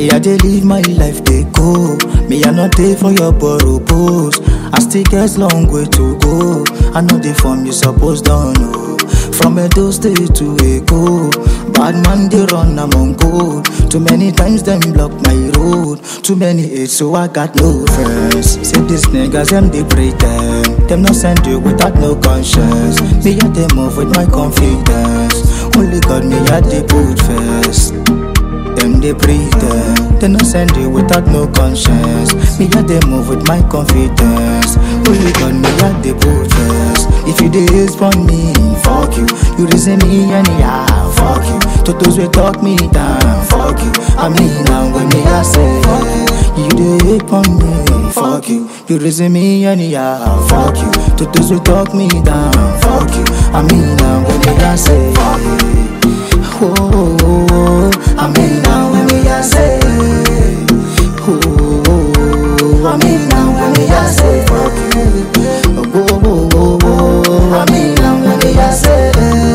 Me I dey live my life dey go. Me I not dey for your borrow post. I still get long way to go. I know the form you suppose don't know. From Edo State to Eko, bad man they run among gold. Too many times them block my road. Too many hate, so I got no friends. Say these niggas them they pretend. Them not send you without no conscience. Me I they move with my confidence. Only God me I they put first. Them they pretend, they no send you without no conscience. Me a they move with my confidence. Only God me a they put first. If you dey for me, fuck you. You reason me anyhow, fuck you. To those we talk me down, fuck you. I mean now when me I say, you dey for me, fuck you. You reason me anyhow, fuck you. To those we talk me down, fuck you. I mean now when me I say, oh, oh, oh, oh. I mean now when me I say, oh, oh, oh, oh. I mean now when me I say, fuck you. Oh, oh, oh, oh, oh. I mean now when me I say,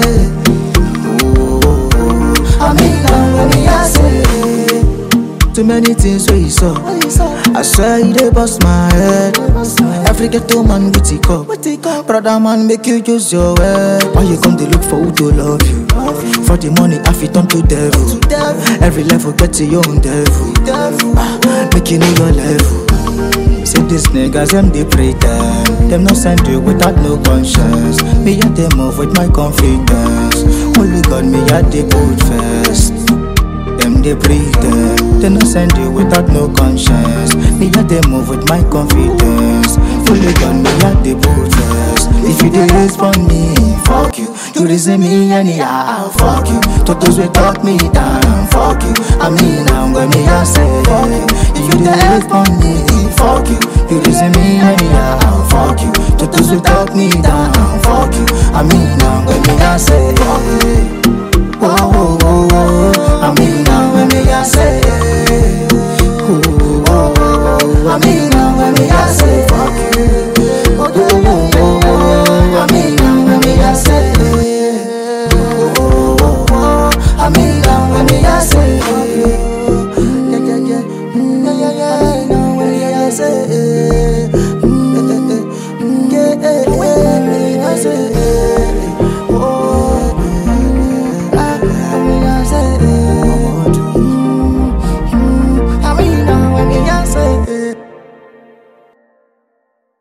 oh, oh, oh. I mean now when me I say. Too many things where you saw. I swear you dey bust my head. Every ghetto man with a cup. Brother man make you use your head. Why you come to look for who to love you? For the money I fit turn to devil. Every level get to your own devil. Ah, Make you know your level. Say these niggas them they pretend Them no send you without no conscience Me and they move with my confidence Only God me at the put first them they pretend They no send you without no conscience Me a they move with my confidence Fully gun me at the put first If you dey respond me, fuck you You reason me anyhow, fuck you To those we talk me down, fuck you I mean I'm when me I say If you dey respond me, fuck you You reason me anyhow, fuck you To those we talk me down, fuck you I mean I'm when me I say